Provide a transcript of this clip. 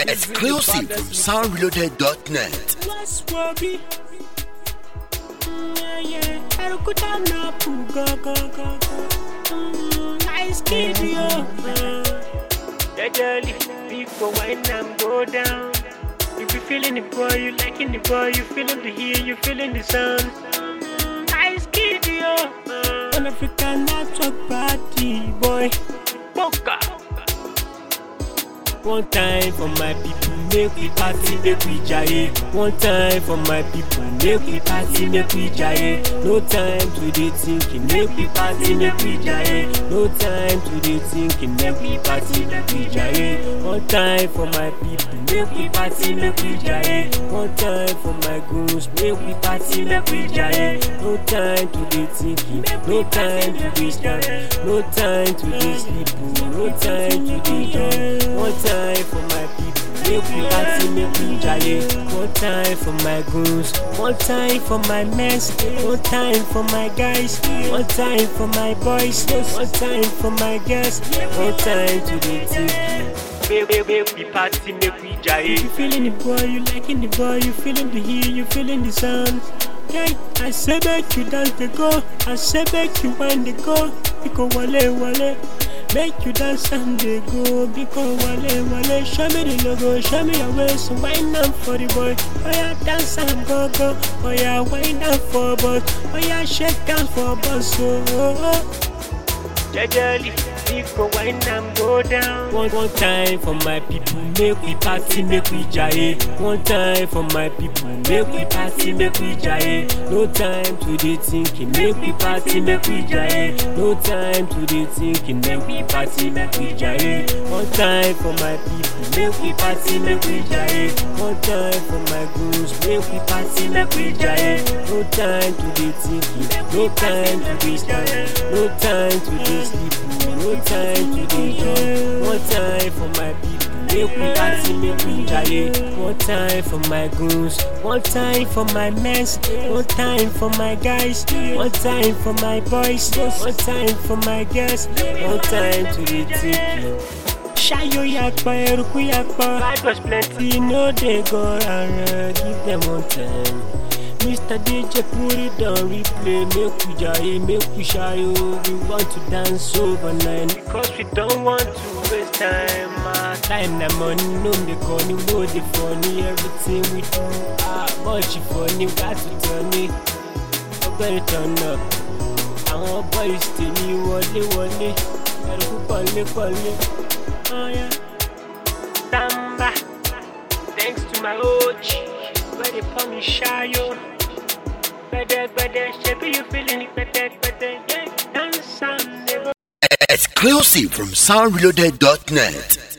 Exclusive from soundreloaded.net. What's Wabi? Yeah, yeah. Arukuta na pu go go go go. Mm, Nice kid, yo. Jajali, people when I'm go down. You be feeling the boy, you liking the boy, you feeling the heat, you feeling the sound. Mm, Nice kid, yo. An African network party, boy. Boca. One time for my people, make we party, make we jaye. One time for my people, make we party, make we jaye. No time to dey thinking, make we party, make we jaye. No time to dey thinking, make we party, make we jaye. One time for my people, make we party, make we jaye. One time for my goons, make we party, make we jaye. No time to dey thinking, no time to dey stand, no time to dey sleep, oh, no time to dey jump. One time for my people, make we party, make we jaye. One time for my goons, one time for my mess, one time for my guys, one time for my boys, one time for my girls, one time to the team. Make, make, make we party, make we jaye. You feeling the boy, you liking the boy, you feeling the heat, you feeling the sound. Yeah, I say make you dance the go, I say make you wind the go, because wale wale. Make you dance and they go because wale wale Show me the logo, show me your waist Wind up for the boy Oh yeah, dance and go go Oh yeah, wind up for boss Oh yeah, shake hands for boss oh, oh, oh. Jajali, people wine and go down. One, one time for my people, make we party, make we jaye. One time for my people, make we party, make we jaye. No time to dey thinking, make we party, make we jaye. No time to dey thinking, make we party, make we jaye. One time for my people, make we party, make we jaye. One time for my goons, make we party, make we jaye. No time to dey thinking, no time to dey stand, no time to dey sleep, no time to dey jump. One time for my people, make we party, make we jaye. One time for my goons, one time for my mess, one time for my guys, one time for my boys, one time for my girls, one time to the team. Shayo yakpa, eruku yakpa. Life was plenty, no dey go around. Give them one time. Mr. DJ put it on replay, make we jaye, make we shayo. We want to dance overnight because we don't want to waste time. Ah, time na money, no dey corny, no dey funny. Everything we do, ah, much funny, got to turn it. Ọgbẹ́ni turn up. Àwọn boys tèmi wọlé wọlé, ẹ̀rù pọ̀lé pọ̀lé. Oh yeah. Samba, thanks to my OG, where they call me Shayo. Better, better, shape you feeling it, better, better, yeah. Dance and never Exclusive from soundreloaded.net.